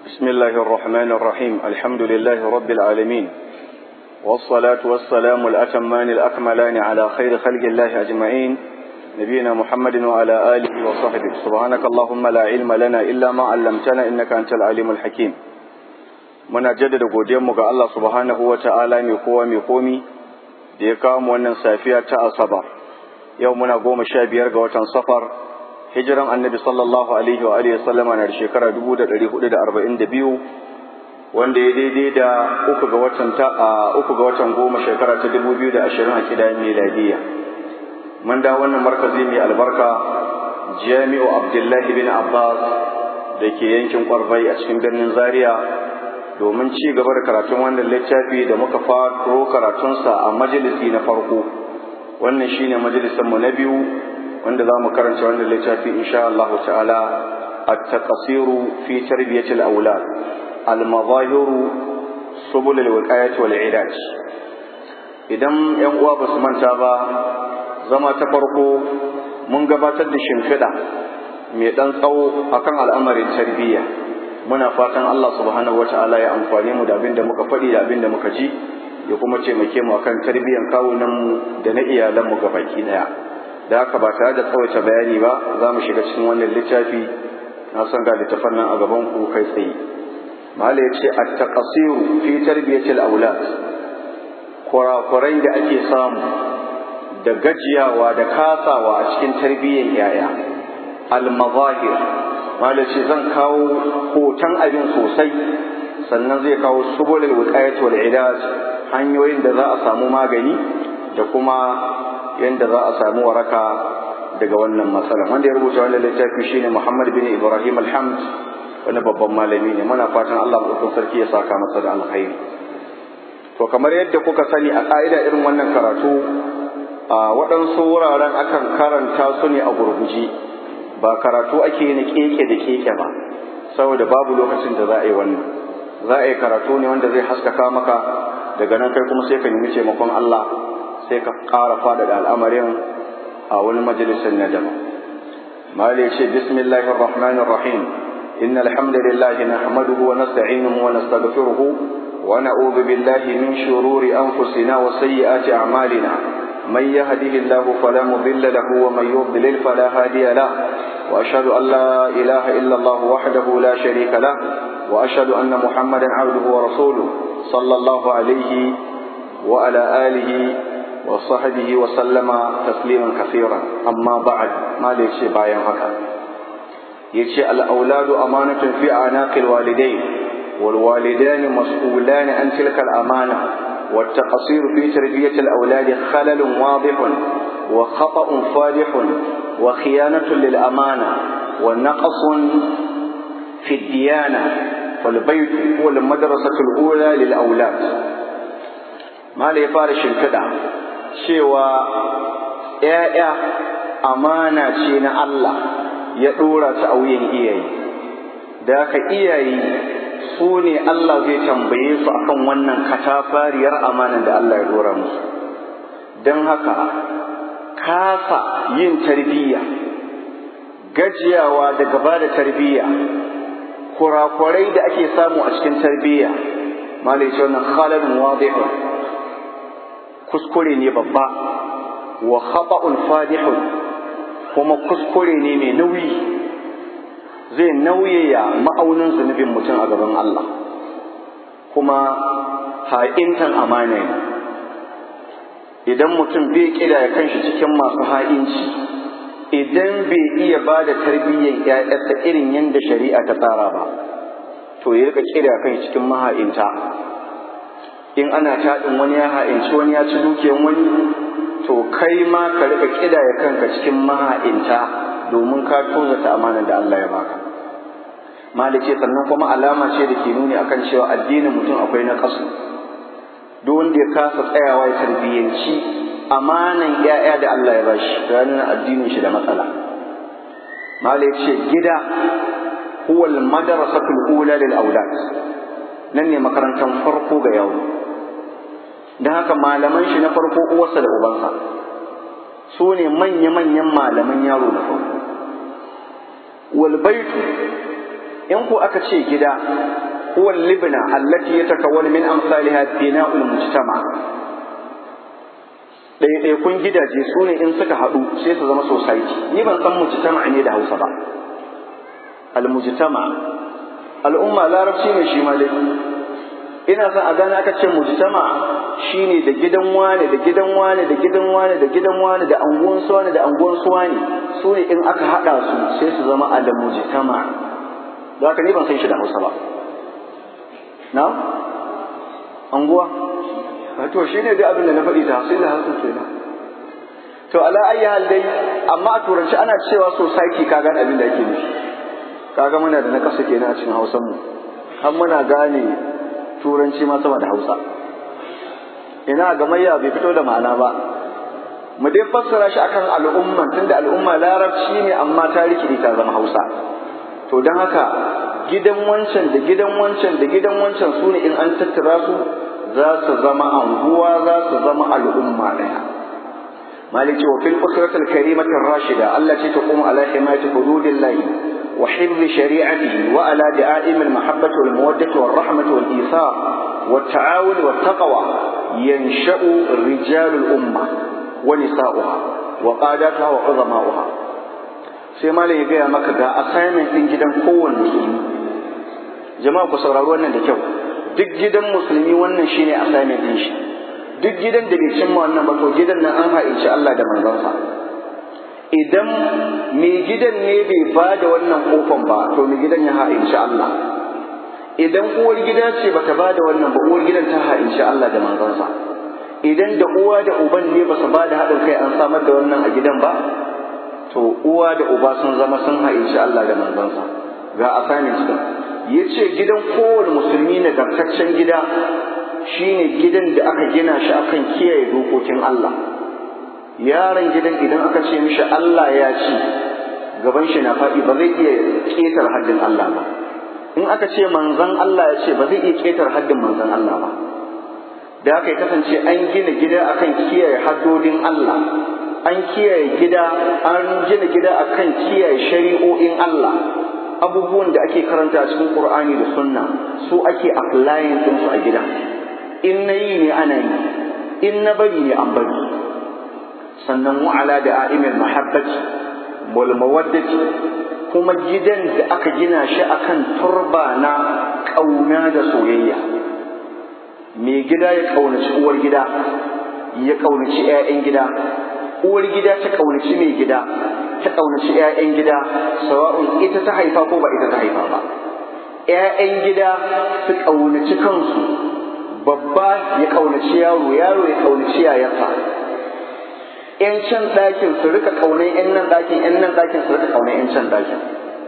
بسم الله الرحمن الرحيم الحمد لله رب العالمين والصلاة والسلام الأتمان الأكملان على خير خلق الله أجمعين نبينا محمد وعلى آله وصحبه سبحانك اللهم لا علم لنا إلا ما علمتنا إنك أنت العليم الحكيم muna jaddada godiyanmu ga Allah subhanahu wa ta'ala mai kowa mai komi da ya kawo mu wannan safiya ta asabar yau muna goma sha biyar ga watan safar hijiran annabi sallallahu alaihi wa alihi sallama na da shekara dubu da ɗari hudu da arba'in da biyu wanda ya daidai da uku ga watan ta a uku ga watan goma shekara ta dubu biyu da ashirin a kidan miladiya mun da wannan markazi mai albarka jami'u abdullahi bin abbas da ke yankin kwarbai a cikin birnin zaria domin ci gaba da karatun wannan littafi da muka faro karatunsa a majalisi na farko wannan shine majalisinmu na biyu wanda za mu karanta wannan littafi insha Allah ta'ala at-taqsiru fi tarbiyati al-awlad al-mazahiru subul al-wiqayati wal ilaj idan yan uwa ba su manta ba zama ta farko mun gabatar da shimfiɗa mai ɗan tsawo akan al'amarin tarbiyya muna fatan Allah subhanahu wata'ala ya amfane mu da abin da muka faɗi da abin da muka ji ya kuma taimake mu akan tarbiyyar kawunan mu da na iyalan mu gabaki daya da haka ba tare da tsawaita bayani ba za mu shiga cikin wannan littafi na san ga littafan nan a gaban ku kai tsaye mala ya ce at-taqsiru fi tarbiyati al-awlad kurakurai da ake samu da gajiyawa da kasawa a cikin tarbiyyar yaya al-mazahir malaci zan kawo hoton abin sosai sannan zai kawo subulul wiqayat wal ilaj hanyoyin da za a samu magani da kuma yanda za a samu waraka daga wannan matsalan wanda ya rubuta wannan littafi shine Muhammad bin Ibrahim Alhamd wani babban malami ne muna fatan Allah mutum sarki ya saka masa da alkhairi to kamar yadda kuka sani a ka'ida irin wannan karatu a waɗansu wuraren akan karanta su ne a gurguje ba karatu ake na keke da keke ba saboda babu lokacin da za a yi wannan za a yi karatu ne wanda zai haskaka maka daga nan kai kuma sai ka nemi taimakon Allah sai ka ƙara faɗaɗa al'amarin a wani majalisar na daban mali ya ce bismillahir rahmanir rahim inna alhamdulillahi nahmaduhu wa nasta'inuhu wa nastaghfiruhu wa na'udhu billahi min shururi anfusina wa sayyiati a'malina من يهده الله فلا مضل له ومن يضلل فلا هادي له وأشهد أن لا إله إلا الله وحده لا شريك له وأشهد أن محمدا عبده ورسوله صلى الله عليه وعلى آله وصحبه وسلم تسليما كثيرا أما بعد ما ليش باين هكا يجي الأولاد أمانة في أعناق الوالدين والوالدان مسؤولان عن تلك الأمانة والتقصير في تربية الأولاد خلل واضح وخطأ فادح وخيانة للأمانة ونقص في الديانة فالبيت هو المدرسة الأولى للأولاد ما لي فارش الكدع شوى يا أمانة شين الله يدور تأوين إياي ذاك إياي su ne Allah zai tambaye su akan wannan katafariyar amanan da Allah ya dora musu don haka kasa yin tarbiyya gajiyawa da gaba da tarbiyya kurakurai da ake samu a cikin tarbiyya malai ce wannan khalalun wadihun kuskure ne babba wa khata'un fadihun kuma kuskure ne mai nauyi zai nauyaya ma'aunin zunubin mutum a gaban Allah kuma ha'intan amana ne idan mutum bai kira ya kanshi cikin masu ha'inci idan bai iya ba da tarbiyyar ‘ya'yarsa irin yadda shari'a ta tsara ba to ya rika kira ya kanshi cikin maha'inta in ana taɗin wani ya ha'inci wani ya ci dukiyan wani to kai ma ka rika kira ya kanka cikin maha'inta domin ka tozata amanar da Allah ya baka malice sannan kuma alama ce da ke nuni akan cewa addinin mutum akwai na kasu duk wanda ya kasa tsayawa ya tarbiyyanci amanan ƴaƴa da Allah ya bashi ranar addinin shi da matsala malice gida huwa al-madrasatul ula lil aulad nan ne makarantar farko ga yaro dan haka malaman shi na farko uwarsa da ubansa su ne manya-manyan malaman yaro na farko wal baitu in ko aka ce gida huwa libna allati yatakawwanu min amsalha bina'ul mujtama ɗaiɗaikun gidaje su ne in suka haɗu sai su zama society ni ban san mujtama ne da hausa ba al-mujtama al'umma larabci ne shi ma dai ina son a gane aka ce mujtama shine da gidan wane da gidan wane da gidan wane da gidan wane da anguwan su wane da anguwan su wane su ne in aka haɗa su sai su zama al-mujtama da haka ni ban san shi da hausa ba na anguwa to shi ne dai abin da na faɗi ta sai da hasu kenan to ala ayi hal dai amma a turanci ana cewa society ka gane abin da ake nufi kaga muna da na kasa kenan a cikin hausan mu har muna gane turanci ma sama da hausa ina gamayya bai fito da ma'ana ba mu dai fassara shi akan al'umman tunda al'umma larabci ne amma ta rikide ta zama hausa to don haka gidan wancan da gidan wancan da gidan wancan su ne in an tattara su za su zama anguwa za su zama al'umma ɗaya maliki wa fil usratil karimatir rashida Allah ce ta kuma ala himayati hududillahi wa hifzi shari'atihi wa ala da'im al mahabbati wal mawaddati wal rahmati wal isar wat ta'awun wat taqwa yansha'u rijalul umma wa nisa'uha wa qadatuha wa uzama'uha sai malam ya gaya maka ga assignment din gidan kowanne musulmi jama'a ku saurari wannan da kyau duk gidan musulmi wannan shine assignment din shi duk gidan da bai cimma wannan ba to gidan nan an haici Allah da manzonsa idan mai gidan ne bai ba da wannan kofan ba to mai gidan ya haici Allah idan uwar gida ce bata ba da wannan ba uwar gidan ta haici Allah da manzonsa idan da uwa da uban ne ba su ba da haɗin kai an samar da wannan a gidan ba to uwa da uba sun zama sun haici Allah da manzonsa ga assignment din ya ce gidan kowane musulmi nagartaccen gida shine gidan da aka gina shi akan kiyaye dokokin Allah yaron gidan idan aka ce mishi Allah ya ci gaban shi na faɗi ba zai iya ƙetar haddin Allah ba in aka ce manzon Allah ya ce ba zai iya ƙetar haddin manzon Allah ba da haka ya kasance an gina gida akan kiyaye haddodin Allah an kiyaye gida an gina gida akan kiyaye shari'o'in Allah abubuwan da ake karanta a cikin Qur'ani da Sunna su ake applying din su a gida in na yi ne ana yi in na bari ne an bari sannan wa'ala da a'imil mahabbati wal mawaddati kuma gidan da aka gina shi akan turba na kauna da soyayya mai gida ya kaunaci uwar gida ya kaunaci 'ya'yan gida uwar gida ta kaunaci mai gida ta ƙaunaci 'ya'yan gida sawa'un ita ta haifa ko ba ita ta haifa ba 'ya'yan gida su ƙaunaci kansu babba ya ƙaunaci yaro yaro ya ƙaunaci yayarsa 'yan can ɗakin su rika ƙaunar 'yan nan ɗakin 'yan nan ɗakin su rika ƙaunar 'yan can ɗakin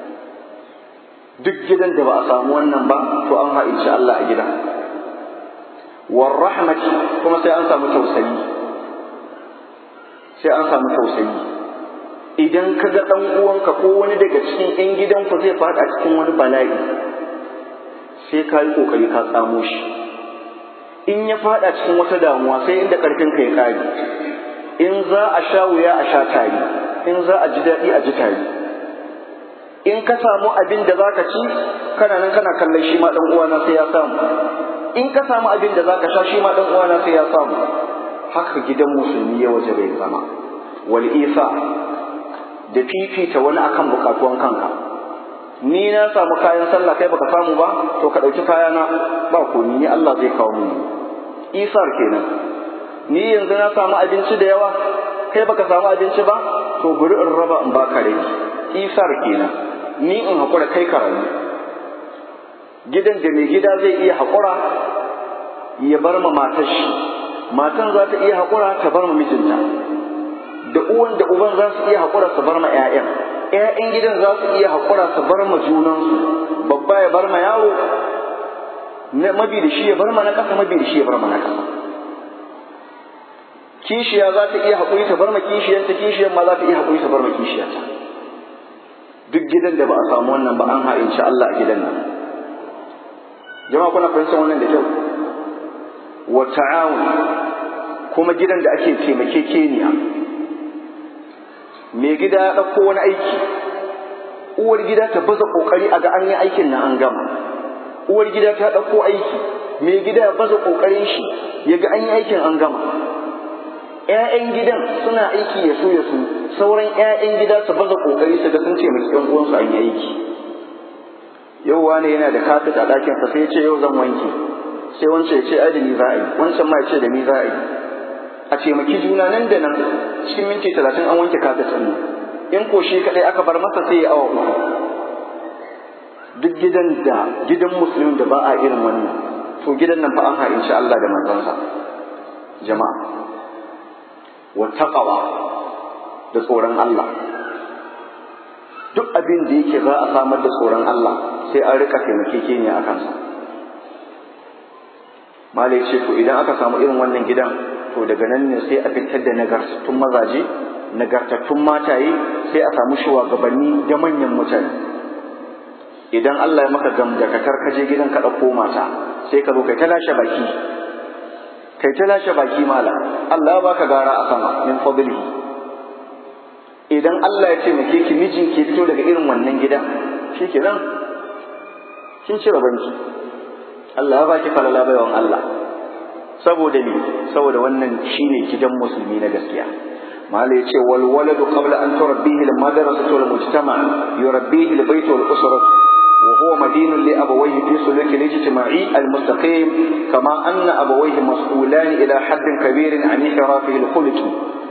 duk gidan da ba a samu wannan ba to an ha'inci Allah a gida war rahmati kuma sai an samu tausayi sai an samu tausayi idan ka ga ɗan uwanka ko wani daga cikin 'yan gidanku zai faɗa cikin wani bala'i sai ka yi ƙoƙari ka tsamo shi in ya faɗa cikin wata damuwa sai inda ƙarfinka ya ƙare in za a sha wuya a sha tari in za a ji daɗi a ji tari in ka samu abin da za ka ci kana nan kana kallon shi ma ɗan uwana sai ya samu in ka samu abin da za ka sha shi ma ɗan uwana sai ya samu haka gidan musulmi ya waje bai zama wal isa da fifita wani akan bukatuwan kanka ni na samu kayan sallah kai baka samu ba to ka ɗauki kayana ba ko ni Allah zai kawo mu isar kenan ni yanzu na samu abinci da yawa kai baka samu abinci ba to bari in raba in baka rai isar kenan ni in haƙura kai ka rayu gidan da mai gida zai iya haƙura ya bar ma matar shi matan za ta iya haƙura ta bar ma mijinta da uwan da uban za su iya haƙura su bar ma 'ya'yan 'ya'yan gidan za su iya haƙura su bar ma junansu babba ya bar ma yaro mabi da shi ya bar ma na ƙasa mabi da shi ya bar ma na ƙasa kishiya za ta iya haƙuri ta bar ma kishiyanta kishiyar ma za ta iya haƙuri ta bar ma kishiyarta duk gidan da ba a samu wannan ba an ha'inci Allah a gidan nan jama'a kuna fahimtar wannan da kyau wa ta'awun kuma gidan da ake taimakekeniya mai gida ya ɗauko wani aiki uwar gida ta baza kokari a ga an yi aikin na an gama uwar gida ta ɗauko aiki mai gida ya baza kokarin shi ya ga an yi aikin an gama ‘ya'yan gidan suna aiki ya so ya su sauran ‘ya'yan gida su baza kokari su ga sun ce mai ‘yan uwansu an yi aiki yau wani yana da kafet a ɗakinsa sai ya ce yau zan wanke sai wancan ya ce ai da ni za a yi wancan ma ya ce da ni za a yi a taimaki juna nan da nan cikin minti talatin an wanke kafet ɗin in ko shi kaɗai aka bar masa sai ya awa uku duk gidan da gidan musulmin da ba a irin wannan to gidan nan fa an ha'inci Allah da manzansa jama'a wa taqwa da tsoron Allah duk abin da yake za a samar da tsoron Allah sai an rika taimakekeniya a kansa malai ce to idan aka samu irin wannan gidan to daga nan ne sai a fitar da nagartattun mazaje nagartattun mataye sai a samu shugabanni da manyan mutane idan Allah ya maka gamdakatar ka je gidan ka ɗauko mata sai ka zo kai ta lashe baki kai ta lashe baki mala Allah ya baka gara a sama min fadlihi idan Allah ya ce muke ki mijin ke fito daga irin wannan gida shikenan kin cire banki Allah ya baki falala baiwan Allah saboda ni saboda wannan shine gidan musulmi na gaskiya mala ya ce wal waladu qabla an turabbihi al madrasatu wal mujtama yurabbihi al bayt wal usratu وهو مدين لأبويه في سلوك الاجتماعي المستقيم كما أن أبويه مسؤولان إلى حد كبير عن انحرافه الخلقي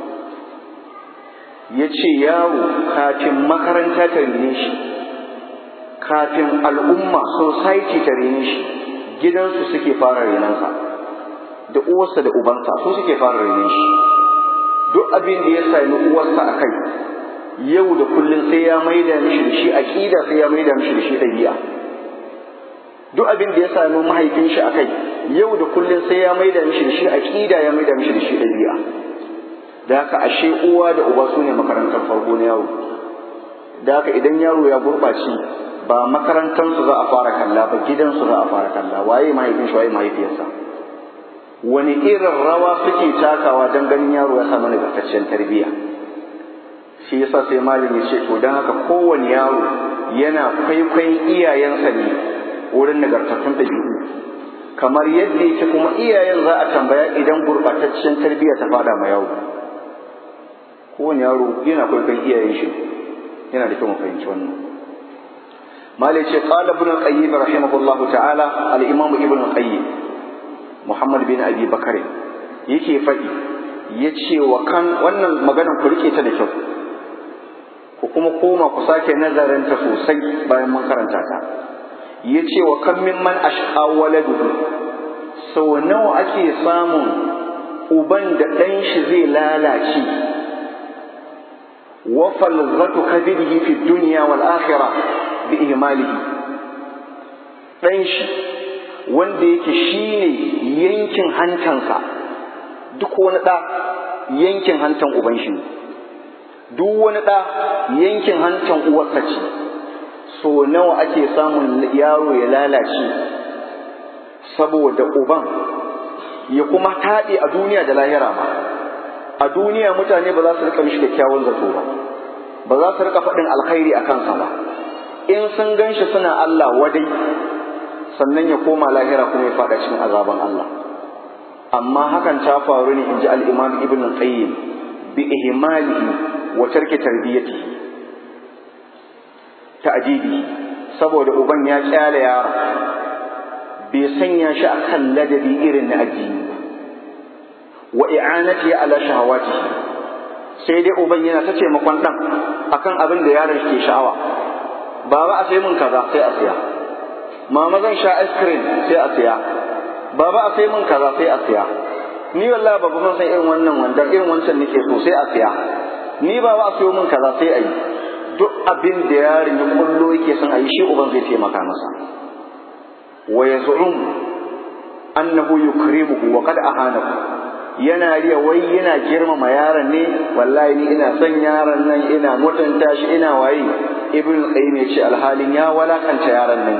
yace yaro kafin makaranta ta rene shi kafin al'umma society ta rene shi gidansu suke fara renansa da uwarsa da ubansa su suke fara rene shi duk abin da ya sami uwarsa a kai yau da kullum sai ya maida mishi da shi aqida sai ya maida mishi da shi dabi'a duk abin da ya sami mahaifin shi akai yau da kullum sai ya maida mishi da shi aqida ya maida mishi da shi dabi'a da haka ashe uwa da uba sune makarantar farko na yaro da haka idan yaro ya gurɓace ba makarantar su za a fara kalla ba gidan su za a fara kalla waye mahaifin shi waye mahaifiyarsa wani irin rawa suke takawa don ganin yaro ya samu nagartaccen tarbiyya shi yasa sai malin ya ce to don haka kowane yaro yana kwaikwayon iyayensa ne wurin nagartattun ɗabi'u kamar yadda yake kuma iyayen za a tambaya idan gurɓataccen tarbiyya ta fada ma yaro kowane yaro yana kwaikwayon iyayen shi yana da kyau mu fahimci wannan malai ce qala ibn al-qayyim rahimahullahu ta'ala al-imam ibn al-qayyim muhammad bin abi bakare yake faɗi ya ce wa kan wannan maganar ku rike ta da kyau ku kuma koma ku sake nazarinta sosai bayan mun karanta ta ya ce wa kan min man ashqa waladuhu sau nawa ake samun uban da ɗan shi zai lalace wa falzatu kabidihi fi dunya wal akhirah bi ihmalihi ɗan shi wanda yake shine yankin hantansa duk wani ɗa yankin hantan uban shi duk wani ɗa yankin hantan uwarsa ce so nawa ake samun yaro ya lalace saboda uban ya kuma taɗe a duniya da lahira ma a duniya mutane ba za su rika mishi kyakkyawan zato ba ba za su rika faɗin alkhairi a kansa ba in sun gan shi suna Allah wadai sannan ya koma lahira kuma ya faɗa cikin azaban Allah amma hakan ta faru ne in ji al'imam ibn qayyim bi ihmalihi wa tarki tarbiyati ta'jibi saboda uban ya kyale yaro bai sanya shi akan ladabi irin na addini wa i'anati ala shahawati sai dai uban yana ta taimakon dan akan abin da yaron ke sha'awa baba a sai mun kaza sai a siya mama zan sha ice cream sai a siya baba a sai mun kaza sai a siya ni wallahi baba ban san irin wannan wanda irin wancan nake so sai a siya ni baba a sayo mun kaza sai a yi duk abin da yaron ya kullo yake son a yi shi uban zai taimaka masa wa yaz'um annahu yukrimuhu wa qad ahanahu yana riya wai yana girmama yaron ne wallahi ni ina son yaron nan ina mutunta shi ina waye ibn qayyim ya ce alhalin ya walakanta yaron nan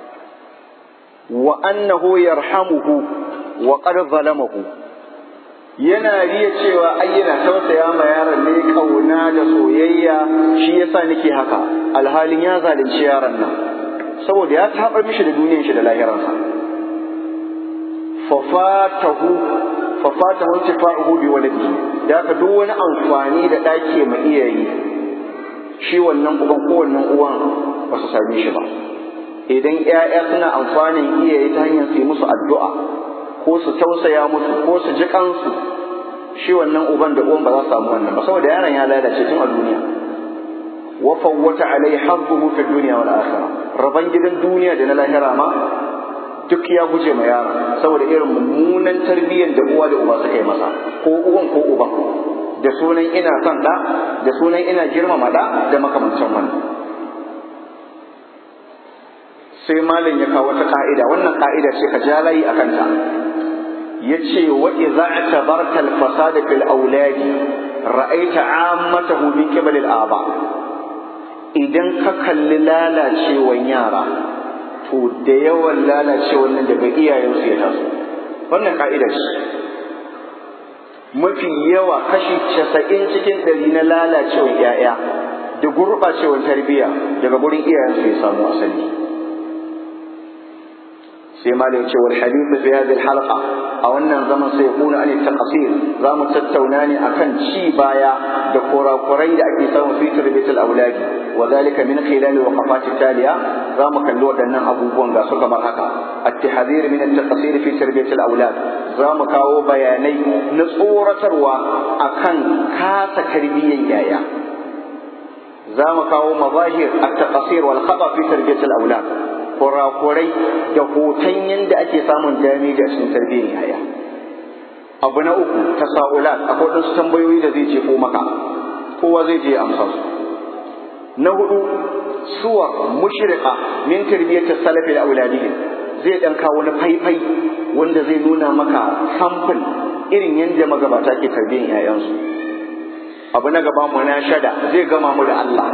wa annahu yarhamuhu wa qad zalamahu yana riya cewa ai yana tausaya ma yaron ne kauna da soyayya shi yasa nake haka alhalin ya zalunci yaron nan saboda ya tabar mishi da duniyar shi da lahiransa fafatahu fafatahu intifa'uhu bi waladihi da haka duk wani amfani da ɗake ma iyaye shi wannan uban ko wannan uwan ba su same shi ba idan ƴaƴa suna amfanin iyaye ta hanyar su yi musu addu'a ko su tausaya musu ko su ji kansu shi wannan uban da uwan ba za su samu wannan ba saboda yaron ya lalace tun a duniya wa fawwata alai hazzuhu fi dunya wal akhirah raban gidan duniya da na lahira ma duk ya guje ma yaron saboda irin mummunan tarbiyyar da uwa da uba suka yi masa ko uwan ko uban da sunan ina son da da sunan ina girmama da da makamancin wannan sai malin ya kawo wata ka'ida wannan ka'ida ce ka ja layi akan ta yace wa idza atabarta al-fasada fil auladi ra'aita ammatahu min qibal al-aba idan ka kalli lalacewan yara to da yawan lalacewan nan daga iyayensu ya taso wannan ka'ida ce mafi yawa kashi casa'in cikin ɗari na lalacewan 'ya'ya da gurɓacewan tarbiyya daga gurin iyayensu ya samu asali sai ma da ya ce wal hadithu fi hadhihi halqa a wannan zaman sai kuna an taqsir za mu tattauna ne akan ci baya da kurakurai da ake samu fi tarbiyatul auladi wa zalika min khilal waqafat taliya za mu kalli waɗannan abubuwan ga su kamar haka at-tahdhir min at-taqsir fi tarbiyatul aulad za mu kawo bayanai na tsoratarwa akan kasa tarbiyyar yaya za mu kawo mazahir at-taqsir wal khata fi tarbiyatul aulad kurakurai da hoton yadda ake samun dami da cikin tarbiyyar yaya abu na uku tasa'ulat akwai waɗansu tambayoyi da zai jefo maka kowa zai je amsa su na hudu suwar mushrika min tarbiyyatar salafi da auladihim zai dan kawo na faifai wanda zai nuna maka samfin irin yadda magabata ke tarbiyyar yayansu abu na gaba mu na shada zai gama mu da Allah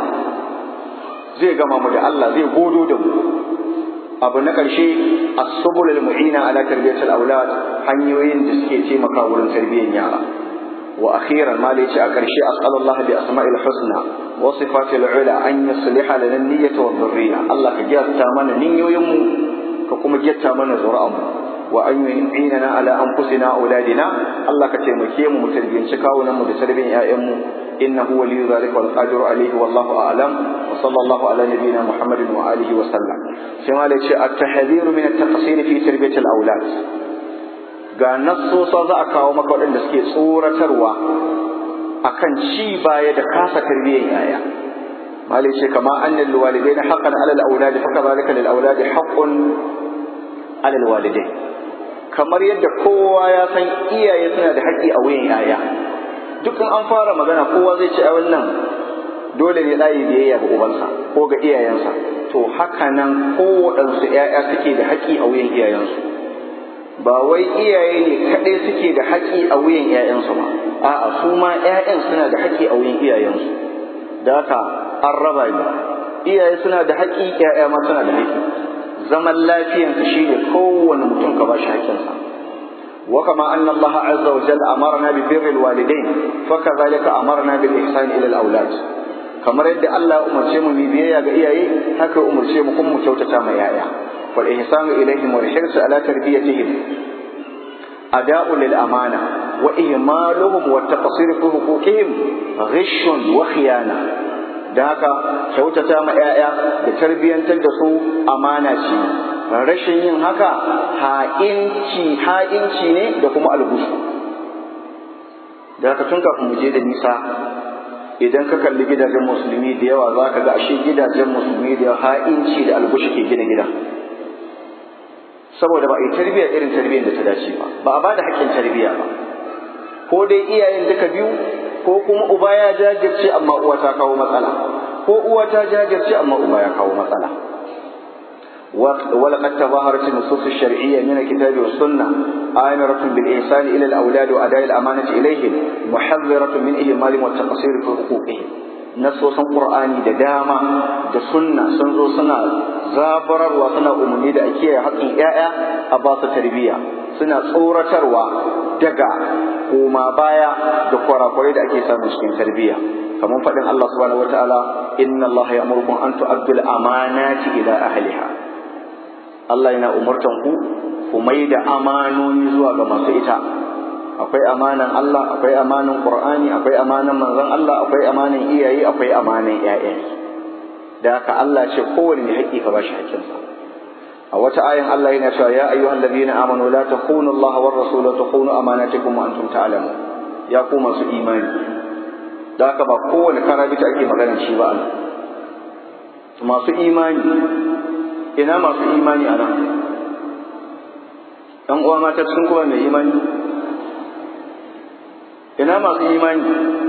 zai gama mu da Allah zai godo da mu abu na ƙarshe as-subul al-mu'ina ala tarbiyatil aulad hanyoyin da suke taimaka wurin tarbiyyar yara wa akhiran ma da yace a ƙarshe as'alullah bi asma'il husna wa sifatil ula an yusliha lana niyyata wa dhurriya Allah ka gyarta mana niyyoyin mu ka kuma gyarta mana zuri'an mu wa an yu'inana ala anfusina auladina Allah ka taimake mu mu tarbiyyanci kawunan mu da tarbiyyar ƴaƴan mu إنه ولي ذلك والقادر عليه والله أعلم وصلى الله على نبينا محمد وآله وسلم سما التحذير من التقصير في تربية الأولاد ga nassosa za a kawo maka waɗanda suke tsoratarwa akan ci baya da kasa tarbiyyar yaya malai ce kama annal walidain haqqan ala al-awlad fa kadhalika lil awlad haqqun ala al-walidain kamar yadda kowa ya san iyaye suna da haƙƙi a wuyan yaya dukkan an fara magana kowa zai ce a wannan dole ne ɗayi biyayya ga ubansa ko ga iyayensa to haka nan kowaɗansu ‘ya'ya suke da haƙƙi a wuyan iyayensu ba wai iyaye ne kaɗai suke da haƙƙi a wuyan ‘ya'yansu ba a'a su ma ‘ya'yan suna da haƙƙi a wuyan iyayensu da haka an raba ne iyaye suna da haƙƙi ‘ya'ya ma suna da haƙƙi zaman lafiyanka shi ne kowane mutum ka ba shi haƙƙinsa وكما أن الله عز وجل أمرنا ببر الوالدين فكذلك أمرنا بالإحسان إلى الأولاد kamar yadda Allah umarce mu biyayya ga iyaye haka umarce mu kuma mu kyautata ma yaya wal ihsanu ilaihim wal hirsu ala tarbiyatihim ada'u lil amana wa ihmaluhum wa taqsir fi huquqihim ghishun wa khiyana da haka kyautata ma yaya da tarbiyantar da su amana ce rashin yin haka ha'inci ha'inci ne da kuma algusu da haka tun kafin mu je da nisa idan ka kalli gidajen musulmi da yawa za ka ga ashe gidajen musulmi da ha'inci da algushi ke gina gida saboda ba a yi tarbiyya irin tarbiyyar da ta dace ba ba a ba da haƙƙin tarbiyya ba ko dai iyayen duka biyu ko kuma uba ya jajirce amma uwa ta kawo matsala ko uwa ta jajirce amma uba ya kawo matsala ولقد تظاهرت النصوص الشرعية من الكتاب والسنة آمرة بالإحسان إلى الأولاد وأداء الأمانة إليهم محذرة من إهمال والتقصير في حقوقهم نصوص قرآني da dama da sunna sun zo suna zabararwa suna umarni da ake haƙƙin ‘ya'ya a ba su tarbiyya suna tsoratarwa daga koma baya da kwarakwarai da ake samu cikin tarbiyya kamar faɗin Allah subhanahu wataala inna Allah ya'murukum an tu'addu al-amanati ila ahliha Allah yana umurtan ku ku mai da amanoni zuwa ga masu ita akwai amanan Allah akwai amanan Qur'ani akwai amanan manzon Allah akwai amanan iyaye akwai amanan ƴaƴa da haka Allah ce kowanne haƙƙi ka bashi haƙƙinsa a wata ayan Allah yana cewa ya ayyuhal ladina amanu la takhunu Allah war rasul wa takhunu amanatikum wa antum ta'lamun ya ku masu imani da haka ba kowane karabita ake magana shi ba Allah masu imani ina masu imani a nan ɗan uwa mata sun kuma mai imani ina masu imani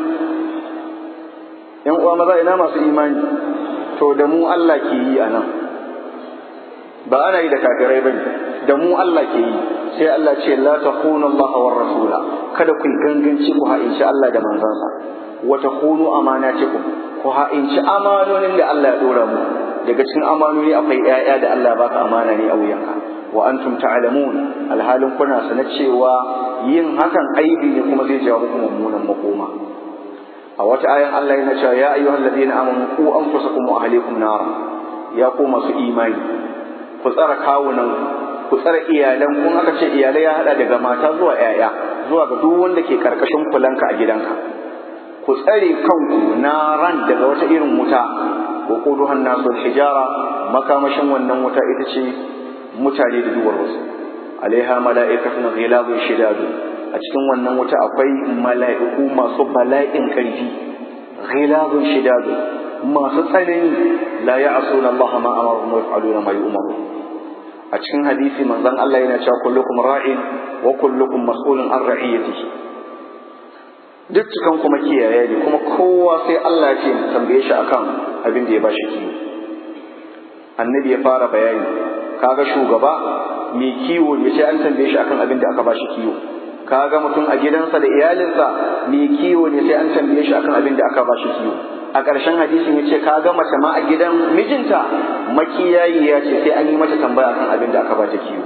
‘yan uwa maza ina masu imani to da mu Allah ke yi a nan ba ana yi da kafirai ba da mu Allah ke yi sai Allah ce la takunu Allah war rasula kada ku ganganci ku ha'inci Allah da manzansa wa takunu amanatikum ku ha'inci amanonin da Allah ya dora mu daga cikin amanoni akwai ƴaƴa da Allah baka amana ne a wuyanka wa antum ta'lamun alhalin kuna sana cewa yin hakan aibi ne kuma zai jawo muku mummunan makoma a wata ayan Allah yana cewa ya ayyuhal ladina amanu qu anfusakum wa ahlikum nara ya ku masu imani ku tsara kawunan ku tsara iyalan kun aka ce iyalai ya hada daga mata zuwa ƴaƴa zuwa ga duk wanda ke karkashin kulanka a gidanka ku tsare kanku naran daga wata irin wuta wa quduha an-nasu hijara makamashin wannan wuta ita ce mutane da duwar wasu alaiha mala'ikatun ghilabun shidadu a cikin wannan wuta akwai mala'iku masu bala'in karfi ghilabun shidadu masu tsanani la ya'suna Allah ma amaruhum wa yaf'aluna ma yu'maru a cikin hadisi manzon Allah yana cewa kullukum ra'in wa kullukum mas'ulun an ra'iyatihi duk cikan kuma kiyaye ne kuma kowa sai Allah ya ce tambaye shi akan abin da ya bashi kiwo annabi ya fara bayani kaga shugaba mai kiwo ne sai an tambaye shi akan abin da aka bashi kiwo kaga mutum a gidansa da iyalinsa mai kiwo ne sai an tambaye shi akan abin da aka bashi kiwo a ƙarshen hadisin ya ce kaga mace ma a gidan mijinta makiyayi ya ce sai an yi mata tambaya akan abin da aka bata kiwo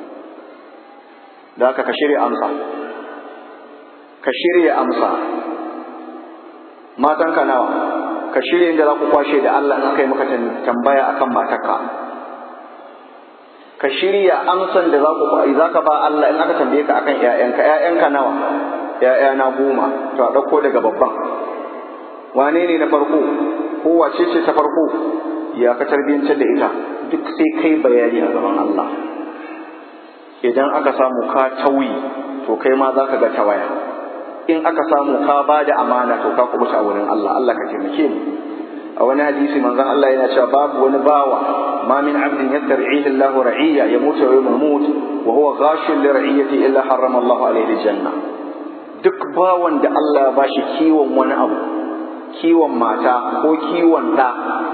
da haka ka shirya amsa ka shirya amsa matanka nawa ka shirya inda za ku kwashe da Allah in aka yi maka tambaya akan matarka ka shirya amsan da za ku za ka ba Allah in aka tambaye ka akan ƴaƴanka ƴaƴanka nawa ƴaƴana goma to a ɗauko daga babban wane ne na farko ko wace ce ta farko ya ka tarbiyyantar da ita duk sai kai bayani a gaban Allah idan aka samu ka tauyi to kai ma za ka ga tawaya in aka samu ka ba da amana to ka kubuta a wurin Allah Allah ka taimake mu a wani hadisi manzon Allah yana cewa babu wani bawa ma min abdin yastar'ihi Allahu ra'iyya yamutu wa yamut wa huwa ghashun li ra'iyyati illa harrama Allahu alayhi janna duk bawan da Allah ya bashi kiwon wani abu kiwon mata ko kiwon ɗa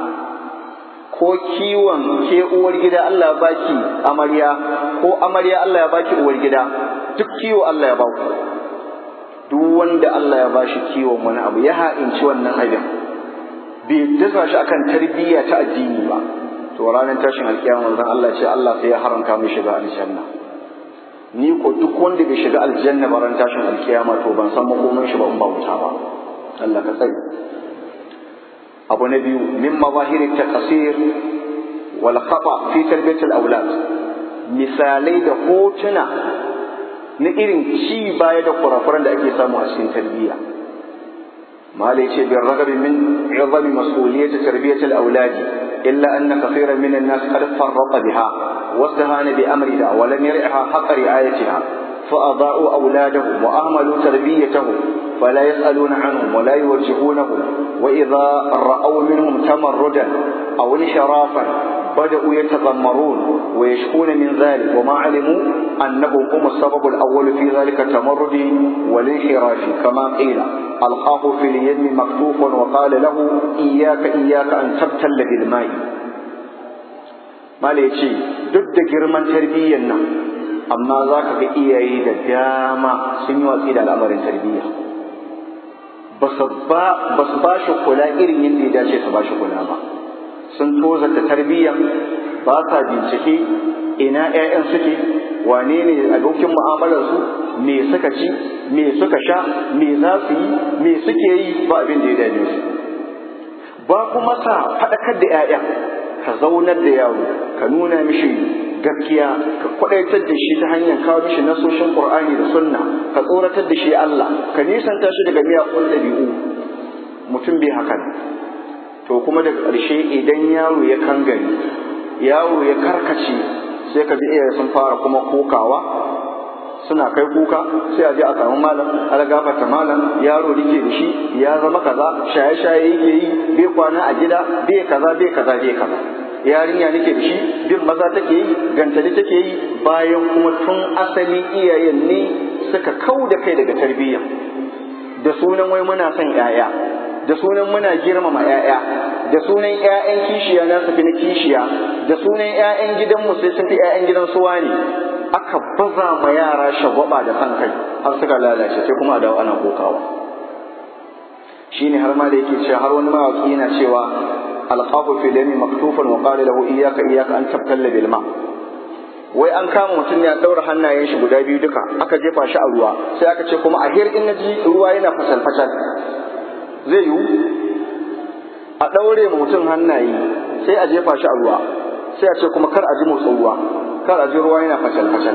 ko kiwon ke uwar gida Allah ya baki amarya ko amarya Allah ya baki uwar gida duk kiwo Allah ya baku duk wanda Allah ya bashi kiwon wani abu ya ha'inci wannan abin bai dasa shi akan tarbiyya ta addini ba to ranar tashin alkiyama manzon Allah ce Allah sai ya haramta mai shiga aljanna ni ko duk wanda bai shiga aljanna ba ran tashin alkiyama to ban san makomin shi ba in ba wuta ba Allah ka tsare abu na biyu min mazahiri taqsir wal khata fi tarbiyat al aulad misalai da hotuna na irin ci baya da kurakuran da ake samu a cikin tarbiyya malai ce bin ragabi min izami mas'uliyat tarbiyat al aulad illa anna kathiran min an-nas qad farraqa biha واستهان بأمرها ولم يرعها حق رعايتها فأضاءوا أولادهم وأهملوا تربيتهم فلا يسألون عنهم ولا يوجهونهم وإذا رأوا منهم تمردا أو انحرافا بدأوا يتذمرون ويشكون من ذلك وما علموا أنهم هم السبب الأول في ذلك التمرد والانحراف كما قيل ألقاه في اليم مكتوفا وقال له إياك إياك أن تبتل بالماء Mala ya ce, duk da girman tarbiyyar nan, amma za ka ga iyaye da dama sun yi watsi da al'amarin tarbiyya. Ba su ba shi kula irin yadda ya dace su ba shi kula ba. Sun tozata tarbiyya, ba sa bincike, ina 'ya'yan suke wane ne abokin mu'amalarsu me suka ci me suka sha me za su yi me suke yi ba abin da ya dame su ba kuma ka faɗakar da 'ya'ya ka zaunar da yaro ka nuna mishi gaskiya ka kwadaitar da shi ta hanyar kawo mishi nasoshin qur'ani da sunna ka tsoratar da shi Allah ka nisanta shi daga miyagun ɗabi'u mutum bai hakan to kuma daga ƙarshe idan yaro ya kangare yaro ya karkace sai ka ji iyaye sun fara kuma kokawa suna kai kuka sai a je a samu malam ala gafarta malam yaro dake da shi ya zama kaza shaye shaye yake yi bai kwana a gida bai kaza bai kaza bai kaza yarinya nake da shi bin maza take yi gantali take yi bayan kuma tun asali iyayen ne suka kau da kai daga tarbiyya da sunan wai muna son 'ya'ya da sunan muna girmama 'ya'ya da sunan 'ya'yan kishiya na su fi na kishiya da sunan 'ya'yan gidanmu sai sun fi 'ya'yan gidan suwa ne aka baza ma yara shagwaba da san kai har suka lalace sai kuma a dawo ana kokawa shine har ma da yake cewa har wani mawaki yana cewa alqafu fi dami maktufan wa qala lahu iyyaka iyyaka an tabtalla bil ma wai an kama mutum ya daura hannayen shi guda biyu duka aka jefa shi a ruwa sai aka ce kuma a hir in naji ruwa yana fasal fasal zai yiwu a daure mutum hannaye sai a jefa shi a ruwa sai a ce kuma kar a ji motsin ruwa kar a ji ruwa yana fasal fasal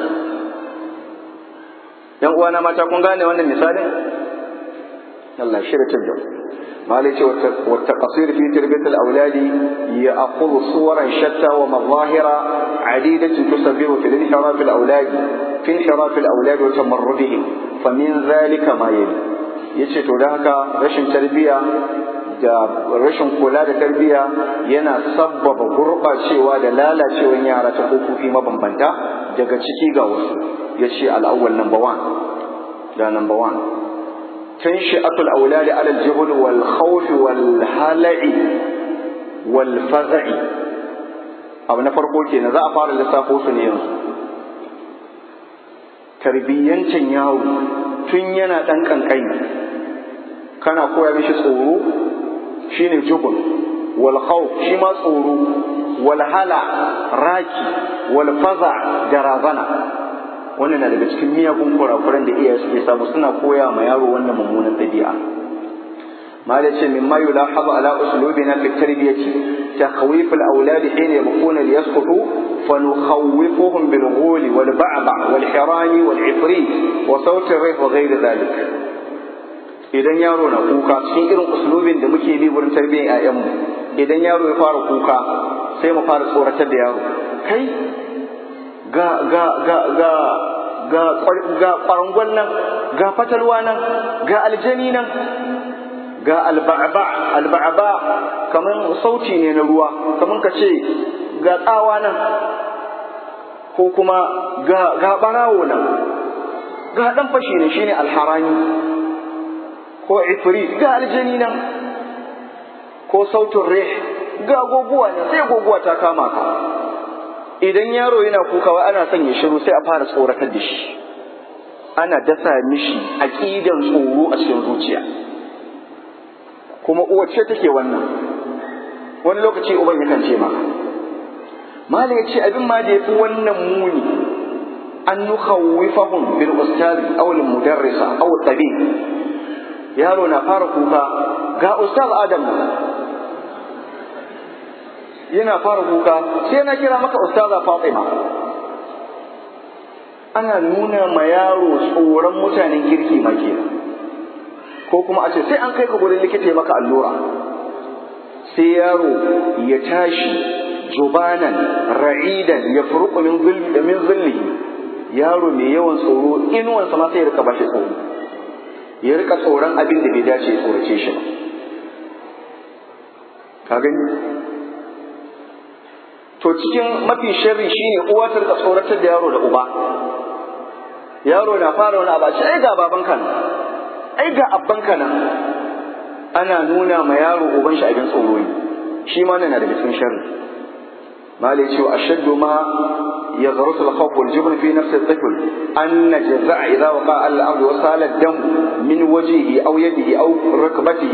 yan uwana mata kun gane wannan misalin Allah shirya da مالك والتقصير في تربية الأولاد يأخذ صورا شتى ومظاهر عديدة تسبب في انحراف الأولاد في انحراف الأولاد وتمردهم فمن ذلك ما يلي yace to da haka rashin tarbiyya da rashin kula da tarbiyya yana sabbaba gurɓacewa da lalacewar yara ta kofofi mabambanta daga ciki ga wasu yace al'awwal number one da number one تنشئة الأولاد على الجهل والخوف والهلع والفزع abu na farko kenan za a fara lissafo su ne yanzu tarbiyyancin yaro tun yana ɗan ƙanƙani kana koya mishi tsoro shine jubun wal khawf shi ma tsoro wal hala raki wal faza da razana wannan na daga cikin miyagun kurakuran da iyaye suke samu suna koya ma yaro wannan mummunan ɗabi'a ما ليس مما يلاحظ على أسلوبنا في التربية تخويف الأولاد حين يبقون ليسقطوا فنخوفهم بالغول والبعبع والحران والعفريت وصوت الريح وغير ذلك idan yaro na kuka cikin irin uslubin da muke bi wurin tarbiyyar ƴaƴanmu idan yaro ya fara kuka sai mu fara tsoratar da yaro kai ga ga ga ga ga ga kwarangon nan ga fatalwa nan ga aljani nan ga alba'aba alba'aba kaman sauti ne na ruwa kaman ka ce ga tsawa nan ko kuma ga ga barawo nan ga dan fashi ne shine alharani ko ifri ga aljani nan ko sautin rih ga goguwa ne sai goguwa ta kama ka idan yaro yana kukawa ana son ya shiru sai a fara tsoratar da shi ana dasa mishi aqidan tsoro a cikin zuciya kuma uwar ce take wannan wani lokaci uban yakan ce maka malam ya ce abin ma da ya fi wannan muni an nukhawwifahum bil ustazi aw al mudarrisa aw tabi yaro na fara kuka ga ustaz adam yana fara kuka sai na kira maka ustaza fatima ana nuna ma yaro tsoron mutanen kirki ma kenan ko kuma a ce sai an kai ka gurin likita ya maka allura sai yaro ya tashi jubanan ra'idan ya furuku min zulli min zulli yaro mai yawan tsoro inuwansa ma sai ya rika bashi tsoro ya rika tsoron abin da bai dace ya tsorace shi ba ka gani to cikin mafi sharri shine uwa ta rika tsoratar da yaro da uba yaro na fara wani abu ai ga babanka nan ai ga abbanka nan ana nuna ma yaro uban shi abin tsoro ne shi ma na daga cikin sharri malai cewa ashaddu ma يغرس الخوف والجبن في نفس الطفل أن جزع إذا وقع على الأرض وسال الدم من وجهه أو يده أو ركبته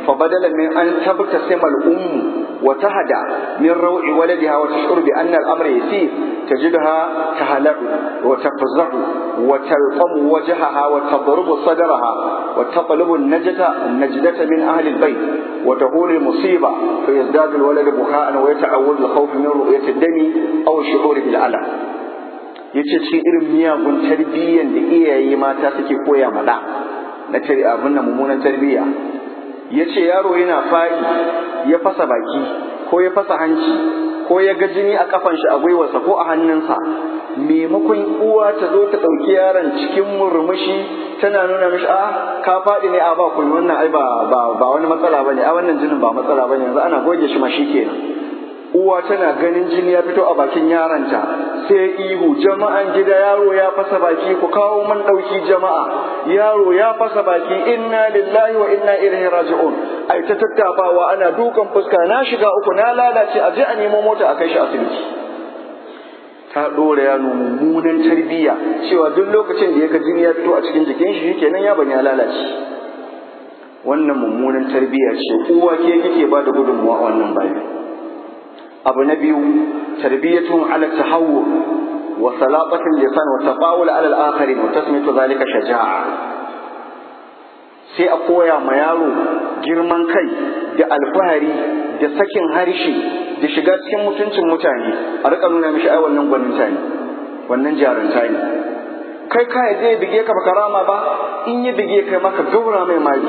فبدلا من أن تبتسم الأم وتهدى من روع ولدها وتشعر بأن الأمر يسير تجدها تهلع وتفزع وتلقم وجهها وتضرب صدرها وتطلب النجدة النجدة من أهل البيت وتهول المصيبة فيزداد الولد بكاء ويتعود الخوف من رؤية الدم أو الشعور بالألم yace cikin irin miyagun tarbiyyan da iyaye mata suke koya maɗa na abin nan mummunan tarbiyya ya ce yaro yana faɗi ya fasa baki ko ya fasa hanci ko ya ga jini a kafan shi a gwiwarsa ko a hannunsa maimakon uwa ta zo ta ɗauki yaron cikin murmushi tana nuna mishi a ka faɗi ne a ba kun wannan ai ba ba wani matsala bane a wannan jinin ba matsala bane yanzu ana goge shi ma kenan uwa tana ganin jini ya fito a bakin yaronta sai ihu jama'an gida yaro ya fasa baki ku kawo man ɗauki jama'a yaro ya fasa baki inna lillahi wa inna ilaihi raji'un ai ta tattafawa ana dukan fuska na shiga uku na lalace a je a nemo mota a kai shi asibiti ta ɗora yaro mummunan tarbiyya cewa duk lokacin da ya ga jini ya fito a cikin jikin shi kenan ya bani ya lalace wannan mummunan tarbiyya ce uwa ke kike ba da gudunmuwa a wannan bayan abu na biyu tarbiyatun ala tahawwur wa salaqatul lisan wa taqawul ala al-akharin wa tasmiyatu zalika shaja'a sai a koya ma yaro girman kai da alfahari da sakin harshe da shiga cikin mutuncin mutane a rika nuna mishi ai wannan gwaninta ne wannan jarunta ne kai ka zai bige ka baka rama ba in ya bige kai maka gaura mai mali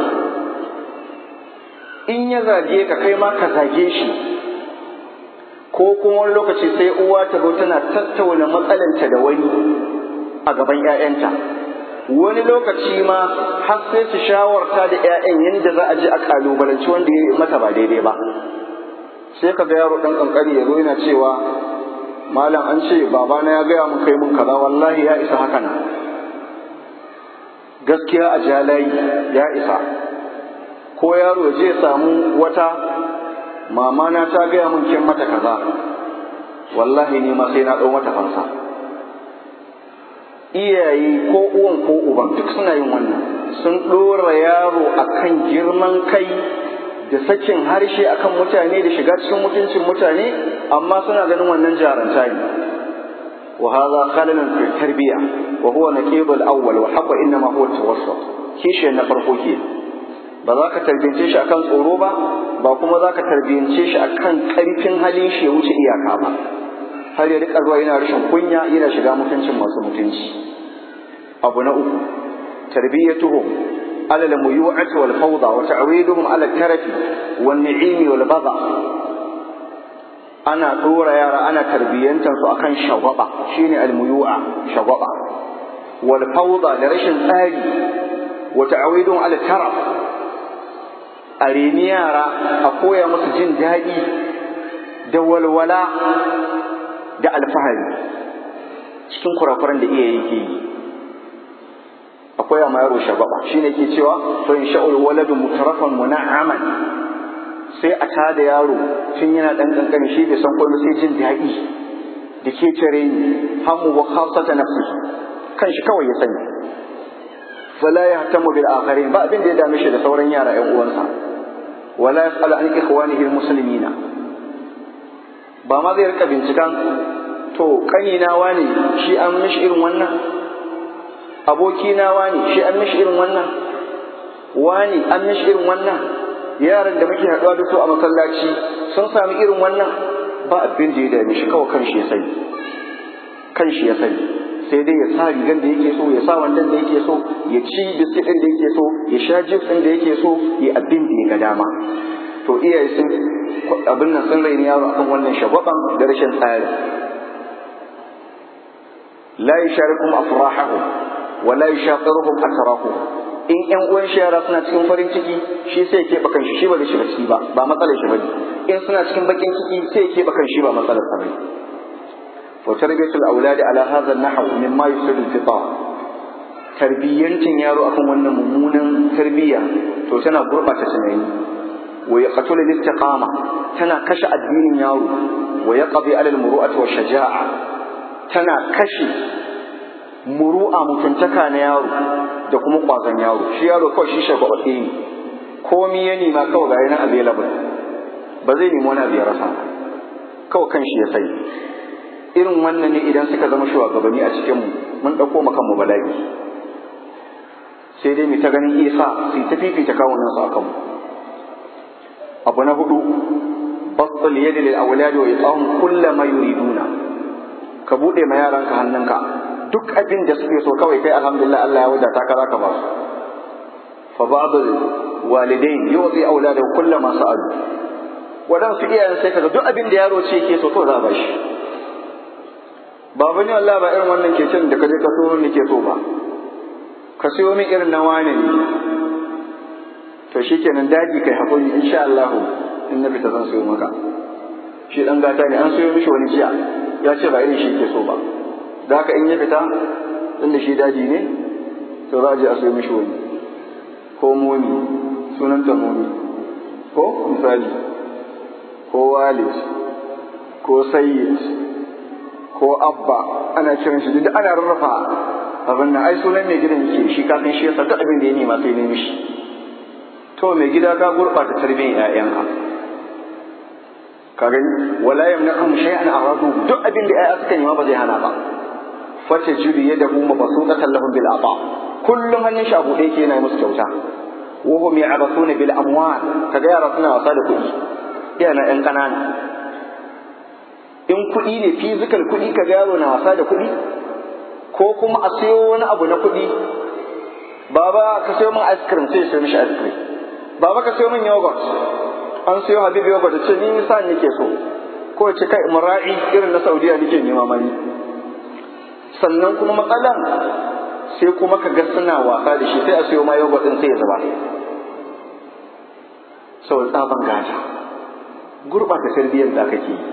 in ya zage ka kai ma ka zage shi ko kuma wani lokaci sai uwa ta zo tana tattauna matsalanta da wani a gaban 'ya'yanta wani lokaci ma har sai su shawarta da 'ya'yan yadda za a je a kalubalanci wanda ya yi mata ba daidai ba sai ka ga yaro ɗan ƙanƙani ya zo yana cewa malam an ce babana ya gaya mun kai mun kaza wallahi ya isa haka na gaskiya a jalayi ya isa ko yaro ya je samu wata mama na ta gaya mun kin mata kaza wallahi ni ma sai na ɗau mata fansa iyaye ko uwan ko uban duk suna yin wannan sun ɗora yaro akan girman kai da sakin harshe akan mutane da shiga cikin mutuncin mutane amma suna ganin wannan jaranta ne wa hadha khalalan fi tarbiya wa huwa naqib al-awwal wa haqqa inma huwa tawassut kishi na farko ke ba za ka tarbiyance shi akan tsoro ba ba kuma za ka tarbiyance shi akan karfin halin shi ya wuce iyaka ba har ya rika zuwa yana rashin kunya yana shiga mutuncin masu mutunci abu na uku tarbiyatuhum على الميوعة والفوضى وتعويدهم على الترف والنعيم والبضع أنا طورة يارا أنا تربية تنسو أكن شغبة شيني الميوعة شغبة والفوضى لرش آلي وتعويدهم على الترف أريني يارا أقويا مسجن دائي دول ولا da alfahari cikin kurakuran da iya yake yi akwai ma yaro shagaba shine ke cewa to in sha'ul waladu mutarafan muna'aman sai a tada yaro tun yana dan kankani shi bai san komai sai jin daɗi da ke tare ni hamu wa khasata nafsi kan shi kawai ya sani fala yahtamu bil akharin ba abin da ya dame shi da sauran yara ƴan uwansa wala yasalu an ikhwanihi muslimina ba ma zai rika bincikan to kanina wani shi an mishi irin wannan abokina wani shi an mishi irin wannan wani an mishi irin wannan yaran da muke haɗuwa da su a masallaci sun sami irin wannan ba abin da ya dame shi kawai kanshi ya sani kanshi ya sani sai dai ya sa rigan da yake so ya sa wandan da yake so ya ci biskit ɗin da yake so ya sha jus ɗin da yake so ya abin da ya ga dama to iyaye sun abin nan sun raini yaro akan wannan shagwaban da rashin tsari la yusharikum afrahahum wala yushaqiruhum asrahum in ƴan uwan shi yara suna cikin farin ciki shi sai ya keɓe kanshi shi ba zai shiga ciki ba ba matsalar shi bane in suna cikin bakin ciki sai ya keɓe kanshi ba matsalar sa bane wa tarbiyatul auladi ala hadha an-nahw mimma yusidu al-fitra tarbiyyancin yaro akan wannan mummunan tarbiyya to tana gurbata tunani wa yaqtul al-istiqama tana kashe addinin yaro wa yaqdi ala al-muru'ati wa shaja'a tana kashe muru'a mutuntaka na yaro da kuma kwazon yaro shi yaro kawai shi shagwabaɗe ne komi ya nema kawai ga yanar available ba zai nemi wani abu ya rasa kawai kan shi ya sai irin wannan ne idan suka zama shugabanni a cikin mu mun ɗauko mu kanmu bala'i sai dai mu ta ganin isa su ta fifita kawunan su a kanmu abu na hudu basul yadi lil awladi wa itahum kulla ma yuriduna ka bude ma yaranka hannunka duk abin da suke so kawai kai alhamdulillah Allah ya wadata ka zaka ba su fa ba'dul walidain yuzi auladahu kulla ma sa'alu wadansu iyayen sai kaga duk abin da yaro ce yake so to za a ba shi baba ne Allah ba irin wannan keken da kaje ka so ne ke so ba ka siyo min irin na wane ne to shikenan daji kai hakuri insha Allah in na fita zan siyo maka shi dan gata ne an siyo mishi wani jiya ya ce ba irin shi ke so ba da haka in ya fita inda shi daji ne to za a je a siyo mishi wani ko momi sunan ta momi ko misali ko walid ko sayyid ko abba ana kiran shi duk ana rarrafa abin nan ai sunan mai gidan yake shi ka san shi yasa duk abin da ya nema sai ne mishi to mai gida ka gurɓata tarbiyyar ƴaƴanka ka gani wala yamna'um shay'an aradu duk abin da ƴaƴa suka nema ba zai hana ba fata jiri yadahu mabsuqatan lahum bil ata kullum hannun shi a buɗe yake yana musu kyauta wa hum ya'basuna bil amwal kaga yara suna wasa da kuɗi yana ƴan ƙanana in kuɗi ne fizikal kuɗi ka yaro na wasa da kuɗi ko kuma a sayo wani abu na kuɗi baba ka sayo min ice cream sai ya sayo mishi ice cream baba ka sayo min yogurt an sayo habibi yogurt ce ni sa nake so ko ce kai mura'i irin na saudiya nake nema mani sannan kuma matsalan sai kuma ka ga suna wasa da shi sai a sayo ma yogurt din sai ya zuba saboda tsaban gata gurɓata tarbiyyar da kake yi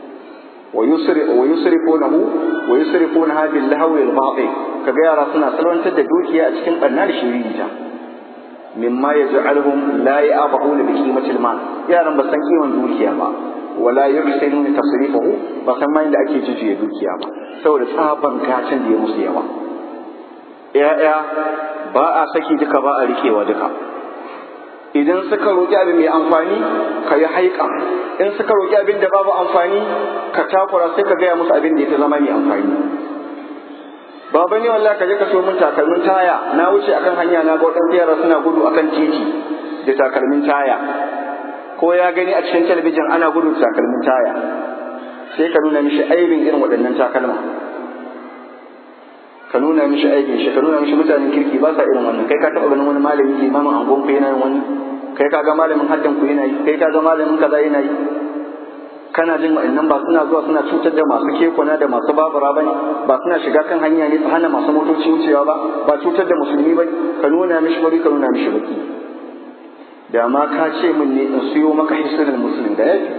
ويسرفونه ويسرفونها باللهو الباطل kaga yara suna salwantar da dukiya a cikin barna da shiririta mimma yaj'aluhum la ya'bahuna bi qimatil mal yaran ba san kiman dukiya ba wala yuhsinuna tasrifahu ba san ma inda ake jujuye dukiya ba saboda tsaban gacin da ya musu yawa ya'ya ba a saki duka ba a rikewa duka idan suka roƙi abin mai amfani ka yi haika in suka roƙi abin da babu amfani ka takura sai ka gaya musu abin da ya fi zama mai amfani baba ne wallahi ka je ka so min takalmin taya na wuce akan hanya na ga waɗansu yara suna gudu akan titi da takalmin taya ko ya gani a cikin talabijin ana gudu da takalmin taya sai ka nuna mishi aibin irin waɗannan takalma ka nuna mishi aikin shi ka nuna mishi mutanen kirki ba sa irin wannan kai ka taɓa ganin wani malami limamin angon ku yana yin wani kai ka ga malamin haddan ku yana yi kai ka ga malamin kaza yana yi kana jin wa'annan ba suna zuwa suna cutar da masu kekuna da masu babura ba ne ba suna shiga kan hanya ne su hana masu motoci wucewa ba ba cutar da musulmi ba ka nuna mishi bari ka nuna mishi baki da ma ka ce min ne in siyo maka hisnul muslim da yafi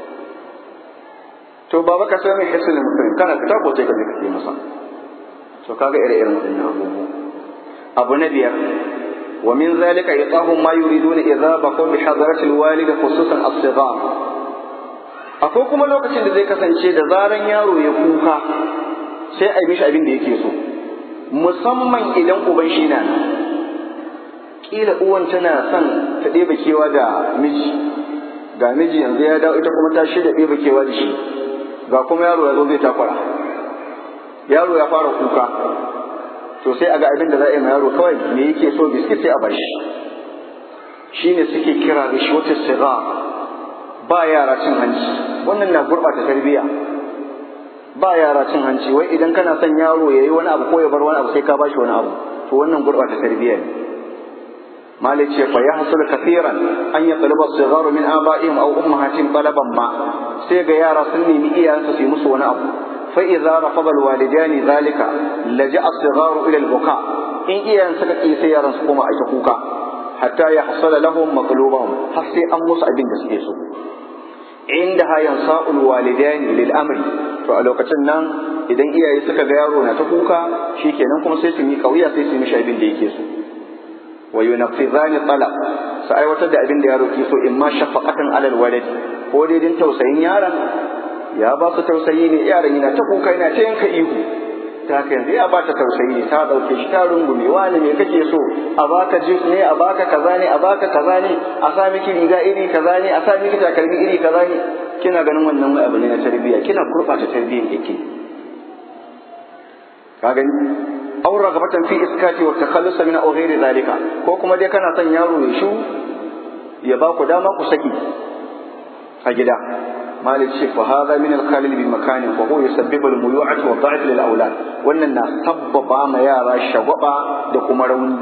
to baba ka sayo min hisnul muslim kana fita ko sai ka je ka sai masa to kaga ire-iren waɗannan abubuwa abu na biyar wa min zalika iqahum ma yuriduna idza baqu bi hadarati alwalid khususan as-sighar akwai kuma lokacin da zai kasance da zaran yaro ya kuka sai a yi mishi abin da yake so musamman idan uban shi na kila uwan tana son ta ɗeba kewa da miji ga miji yanzu ya dawo ita kuma ta shirya ɗeba kewa da shi ga kuma yaro ya zo zai takwara yaro ya fara kuka to sai a ga abin da za a yi ma yaro kawai me yake so biskit sai a bashi shine suke kira da shi wata siga ba yara cin hanci wannan na gurɓata tarbiyya ba yara cin hanci wai idan kana son yaro ya yi wani abu ko ya bar wani abu sai ka bashi wani abu to wannan gurɓata tarbiyya ne malik ce fa yahsul kathiran an yatluba as-sigharu min aba'ihim aw ummahatihim talaban ma sai ga yara sun nemi iyayensu su yi musu wani abu فإذا رفض الوالدان ذلك لجأ الصغار إلى البكاء إن إيان سكت إيسيا رنسكما أشكوكا حتى يحصل لهم مطلوبهم حسي أمس أبين دسكيسو عندها ينصاء الوالدان للأمر فألوكتن نان idan iyaye suka ga yaro na ta kuka shikenan kuma sai su yi kauya sai su mishi abin da yake so wa yunaffizani talab su aiwatar da abin da yaro ke so in ma shafaqatan alal walad ko dai din tausayin yaron ya ba su tausayi ne yaron yana ta kuka yana ta yanka ihu ta haka yanzu ya ba ta tausayi ne ta ɗauke shi ta rungume wani me kake so a baka jus ne a baka kaza ne a baka kaza ne a sa miki riga iri kaza ne a sa miki takalmi iri kaza ne kina ganin wannan wai abu ne na tarbiyya kina gurɓata tarbiyyar yake ka gani aw ragabatan fi iskati wa takhallus min aw ghairi zalika ko kuma dai kana son yaro ya shu ya ba ku dama ku saki a gida malik ce fa hadha min al khalil bi makanin fa huwa yusabbibu al muyu'ati wa da'f lil awlad wannan na sabbaba ma yara shagwaba da kuma rauni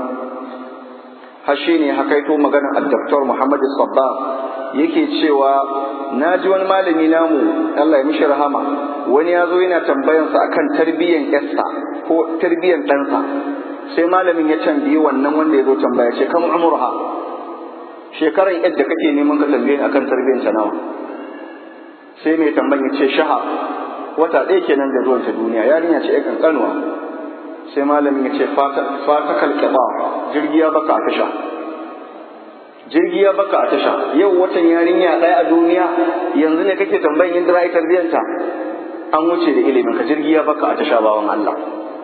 har shine hakaito maganar al-doktor Muhammad Sabba yake cewa na ji wani malami namu Allah ya mishi rahama wani ya zo yana tambayansa akan tarbiyyan yarsa ko tarbiyyan ɗansa sai malamin ya tambayi wannan wanda ya zo tambaya ce kan umurha shekaran yadda kake neman ka tambaye akan tarbiyyan ta nawa sai mai tambayin ya ce shaha wata ɗaya kenan da zuwanta duniya yarinya ce ya kankanuwa sai malamin ya ce fata kalkaba jirgi ya baka a tasha jirgi ya baka a tasha yau watan yarinya ɗaya a duniya yanzu ne kake tambayin yadda ra'ayi tarbiyyanta an wuce da ilimin ka jirgi ya baka a tasha bawan Allah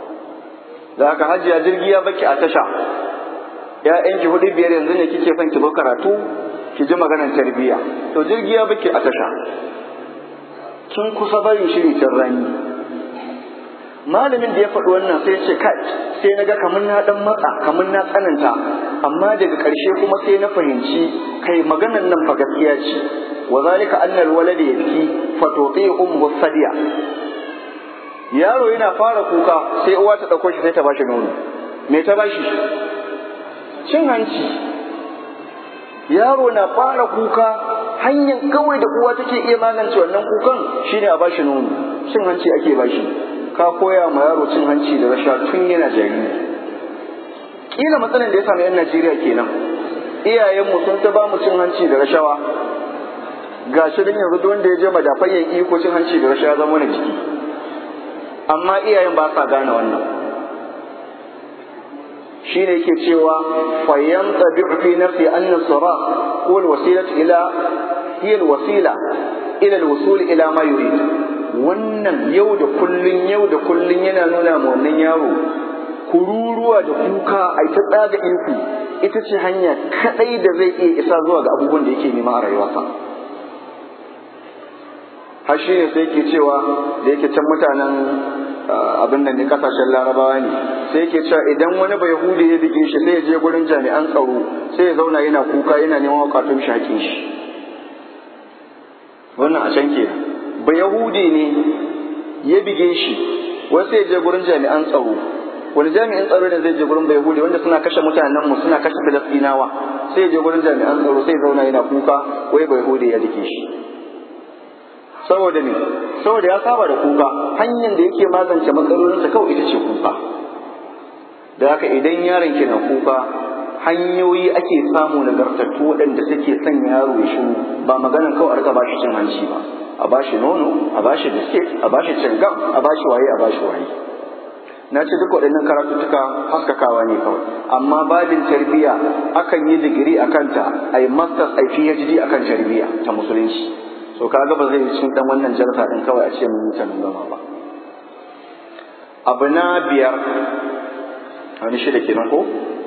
da aka hajiya jirgi ya baki a tasha ‘ya'yanki hudu biyar yanzu ne kike son ki zo karatu ki ji maganar tarbiyya to jirgi ya baki a tasha kin kusa barin shiri can rani malamin da ya faɗi wannan sai ce kai sai na ga kamar na dan matsa kamar na tsananta amma daga ƙarshe kuma sai na fahimci kai maganan nan fa gaskiya ce wa zalika annal walad yabki fa tuti ummu sadiya yaro yana fara kuka sai uwa ta dauko shi sai ta bashi nono me ta bashi cin hanci yaro na fara kuka hanyar kawai da uwa take iya magance wannan kukan shine a bashi nono cin hanci ake bashi ka koya ma yaro cin hanci da rasha tun yana jariri kila matsalar da ya samu yan Najeriya kenan iyayenmu sun ta ba mu cin hanci da rashawa ga shi din yanzu wanda ya je madafayyan iko cin hanci da rashawa zama na jiki amma iyayen ba sa gane wannan shine yake cewa fayyan tabi'u fi nafsi anna sara huwa alwasilatu ila hiya alwasila ila alwusul ila ma yurid wannan yau da kullun yau da kullun yana nuna ma wannan yaro kururuwa da kuka ai ta tsaga inku ita ce hanya kadai da zai iya isa zuwa ga abubuwan da yake nema a rayuwarsa har shi ne sai ke cewa da yake can mutanen abin nan ne kasashen larabawa ne sai yake cewa idan wani bai hude ya bige shi sai ya je gurin jami'an tsaro sai ya zauna yana kuka yana neman wakatun shi hakin shi wannan a can kenan ba yahudi ne ya bige shi wasu ya je gurin jami'an tsaro wani jami'in tsaro ne zai je gurin bai yahudi wanda suna kashe mutanen mu suna kashe filistinawa sai ya je gurin jami'an tsaro sai zauna yana kuka wai bai yahudi ya bige shi saboda ne saboda ya saba da kuka hanyar da yake magance matsalolinsa kawai ita ce kuka da haka idan yaron ke na kuka hanyoyi ake samu nagartattu waɗanda suke son yaro ya shiru ba maganan kawai a rika bashi cin hanci ba a bashi nono a bashi biskit a bashi cingam a bashi waye a bashi waye na ce duk waɗannan karatuttuka haskakawa ne kawai amma babin tarbiyya akan yi digiri a kanta a yi masters a phd a kan tarbiyya ta musulunci so kaga ba zai cin dan wannan jarsa din kawai a ce mun yi ta gama ba abu na biyar wani shida kenan ko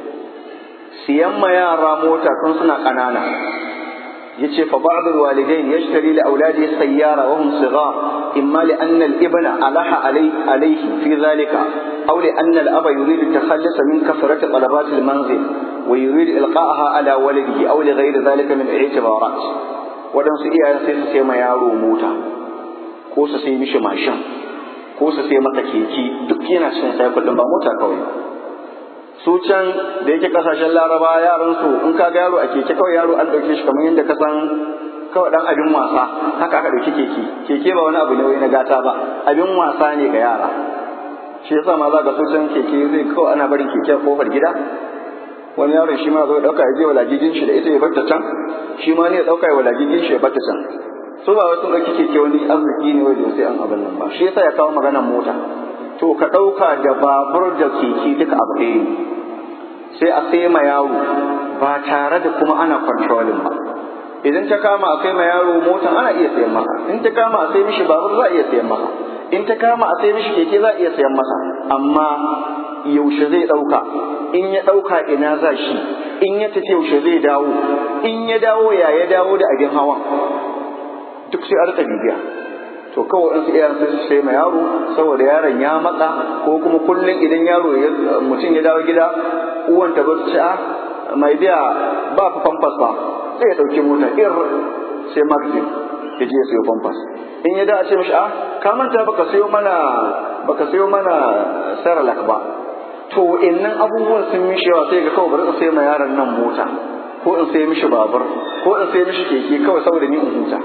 siyan ma yara mota tun suna ƙanana yace fa ba'd alwalidain yashtari li auladihi sayyara wa hum sighar imma li anna al-ibna alaha alay alayhi fi dhalika aw li anna al-aba yurid at-takhallus min kasrat talabat al-manzil wa yurid ilqa'aha ala waladihi aw li ghayri dhalika min i'tibarat wadansu iyayen sai su sai ma yaro mota ko su sai mishi mashin ko su sai masa keke duk yana cin sai kullum ba mota kawai su can da yake kasashen laraba yaran su in ka ga yaro a keke kawai yaro an dauke shi kamar yadda ka san kawai dan abin wasa haka aka dauki keke keke ba wani abu ne wai na gata ba abin wasa ne ga yara shi yasa ma za ka so can keke zai kawai ana barin keke a kofar gida wani yaron shi ma zo dauka ya je walajijin shi da ita ya barta can shi ma ne ya dauka ya walajijin shi ya barta can su ba wasu dauki keke wani arziki ne wai sai an abin nan ba shi yasa ya kawo maganar mota to ka dauka da babur da keke duka abu ɗaya ne sai a sai ma yaro ba tare da kuma ana controlling ba idan ta kama a sai ma yaro motan ana iya sayan maka in ta kama a sai mishi babur za a iya sayan maka in ta kama a sai mishi keke za a iya sayan masa amma yaushe zai ɗauka in ya ɗauka ina za shi in ya tafi yaushe zai dawo in ya dawo ya ya dawo da abin hawan duk sai a rika bibiya to kawai in su iyayen sai su sai ma yaro saboda yaron ya matsa ko kuma kullum idan yaro mutum ya dawo gida uwan ta bar ci a mai biya ba fa famfas ba sai ya ɗauki mota ir sai magazine ya je ya sayo famfas in ya da a ce mishi a ka manta baka sayo mana baka sayo mana saralak ba to innan abubuwan sun mishi yawa sai ga kawai bari in sai ma yaron nan mota ko in sai mishi babur ko in sai mishi keke kawai saboda ni in huta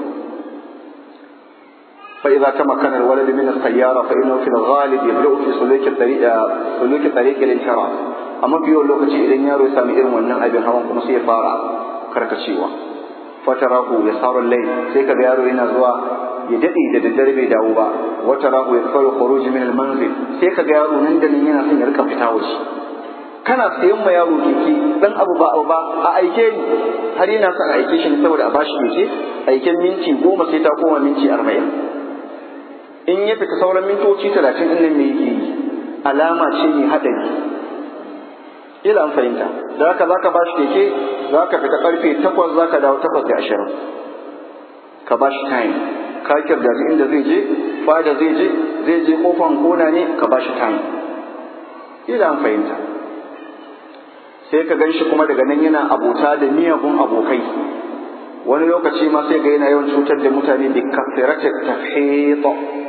فإذا تمكن الولد من السيارة فإنه في الغالب يبدأ في سلوك الطريق سلوك طريق الانحراف أما في يوم لوكتي إذا يارو يسامي إرم ونن أبي هوان كما سيفارا كركشيوا فتراه يسار الليل سيكا يارو هنا زوا يدعي da daddare bai dawo ba wata rahu ya kawo khuruj min al-manzil sai ka ga yaro nan da nan yana son ya rika fita waje kana sayan ma yaro keke dan abu ba abu ba a aike ni har yana son a aike shi saboda a bashi keke aiken minti goma sai ta koma minti arba'in in ya fita sauran mintoci talatin ɗin nan me yake yi alama ce mai haɗari ila an fahimta da haka za ka ba shi keke za ka fita ƙarfe takwas za ka dawo takwas da ashirin ka ba shi time ka kirdaji inda zai je fada zai je zai je kofan kona ne ka ba shi time ila an fahimta sai ka gan shi kuma daga nan yana abota da miyagun abokai wani lokaci ma sai ga yana yawan cutar da mutane bi kasiratit tafhid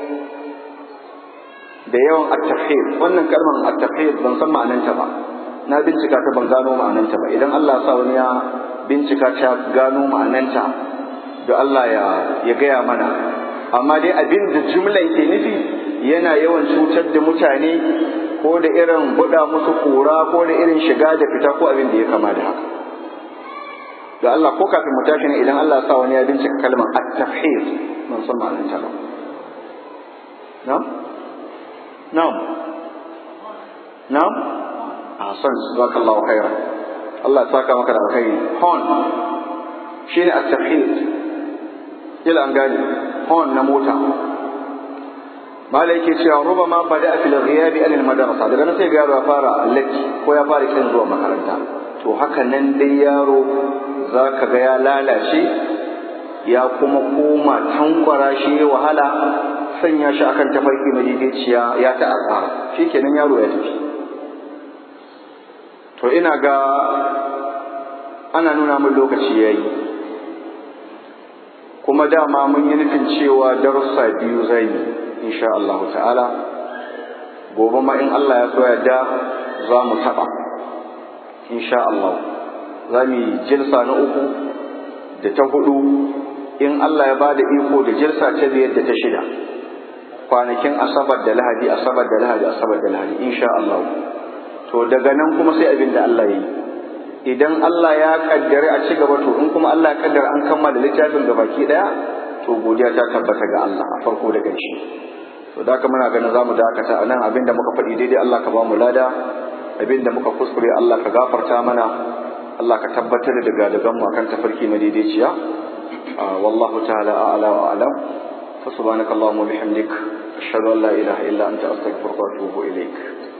da yawan at-tafhid wannan kalmar at-tafhid ban san ma'ananta ba na bincika ta ban gano ma'ananta ba idan Allah ya sa wani ya bincika ta gano ma'ananta da Allah ya ya gaya mana amma dai abin da jumlan ke nufi yana yawan cutar da mutane ko da irin buɗa musu kura ko da irin shiga da fita ko abin da ya kama da haka da Allah ko kafin mu tashi ne idan Allah ya sa wani ya bincika kalmar at-tafhid mun san ma'anar ta ba na'am na'am na'am ahsan jazakallahu khairan Allah ya saka maka da alkhairi hon shine at-tafhid ila an gani hon na mota malai yake cewa ruba ma bada fil ghiyabi an al madrasa daga nan sai ga yaro ya fara latti ko ya fara kin zuwa makaranta to haka nan dai yaro za ka ga ya lalace ya kuma koma tankwara shi ya wahala sanya shi akan tafarki madaidaiciya ya ta asara shi kenan yaro ya tafi to ina ga ana nuna min lokaci ya yi kuma dama mun yi nufin cewa darussa biyu zai yi insha Allah ta'ala gobe ma in Allah ya so yadda za mu taɓa insha Allah za mu yi jilsa na uku da ta hudu in Allah ya bada iko da jilsa ta biyar da ta shida kwanakin asabar da lahadi asabar da lahadi asabar da lahadi insha Allah to daga nan kuma sai abin da Allah ya yi idan Allah ya kaddare a ci gaba to in kuma Allah ya kaddara an kammala littafin ga baki daya to godiya ta tabbata ga Allah a farko da ƙarshe to da muna ganin zamu dakata a nan abin da muka faɗi daidai Allah ka ba mu lada abin da muka kuskure Allah ka gafarta mana Allah ka tabbatar da gadagan mu akan tafarki madaidaiciya wallahu ta'ala a'la wa a'lam fa subhanakallahumma bihamdik ashhadu an la ilaha illa anta astaghfiruka wa atubu ilaik